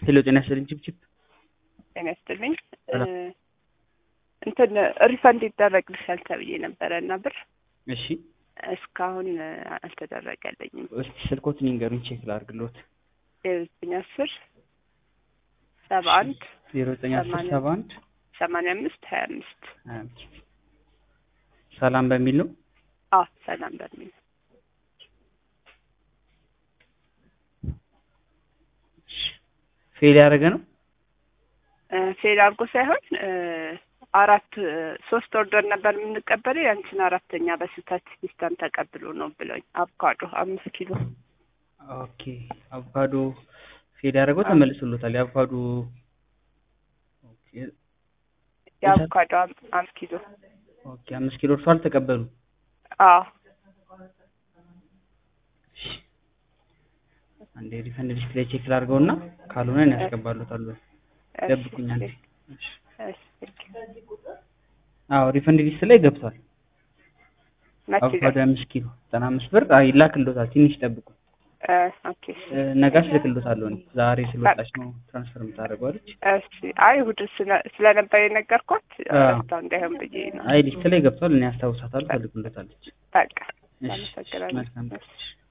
ሄሎ ጤና ይስጥልኝ ችብችብ ጤና ይስጥልኝ ሰላም። እንትን ሪፈንድ ይደረግልሻል ተብዬ ነበረ እና ብር እሺ እስካሁን አልተደረገልኝም። እስቲ ስልኮትን ይንገሩኝ ቼክ ላድርግልዎት ዜሮ ዘጠኝ አስር ሰባ አንድ ዜሮ ዘጠኝ አስር ሰማንያ ሰባ አንድ ሰማንያ አምስት ሀያ አምስት ሀያ አምስት ሰላም በሚል ነው አዎ ሰላም በሚል ፌል ያደረገ ነው እ ፌል አድርጎ ሳይሆን እ አራት እ ሶስት ኦርደር ነበር የምንቀበለው ያንቺን አራተኛ በስህተት ሲስተም ተቀብሎ ነው ብለውኝ አቮካዶ አምስት ኪሎ ኦኬ አቮካዶ ፌል ያደረገው ተመልሶሎታል የአቮካዶ ኦኬ የአቮካዶ አም- አምስት ኪሎ ኦኬ አምስት ኪሎ እርሷ አልተቀበሉ አዎ አንዴ ሪፈንድ ሊስት ላይ ቼክ ላድርገውና ካልሆነ እኔ ያስገባሉታለሁ ደብቁኝ አንዴ እሺ እሺ አዎ ሪፈንድ ሊስት ላይ ገብቷል መቼ አቮካዶ አምስት ኪሎ ዘጠና አምስት ብር አይ ይላክልዎታል ትንሽ ጠብቁ እ ኦኬ እ ነጋሽ ልክልዎታለሁ እኔ ዛሬ ስለወጣች ነው ትራንስፈር የምታደርገው አለች እሺ አይ እሑድ ስለ- ስለነበር የነገርኳት አዎ። ረስታው እንዳይሆን ብዬ ነው አይ ሊስት ላይ ገብቷል እኔ ያስታውሳታለሁ ትልክልዎታለች በቃ እሺ አመሰግናለሁ መልካም እሺ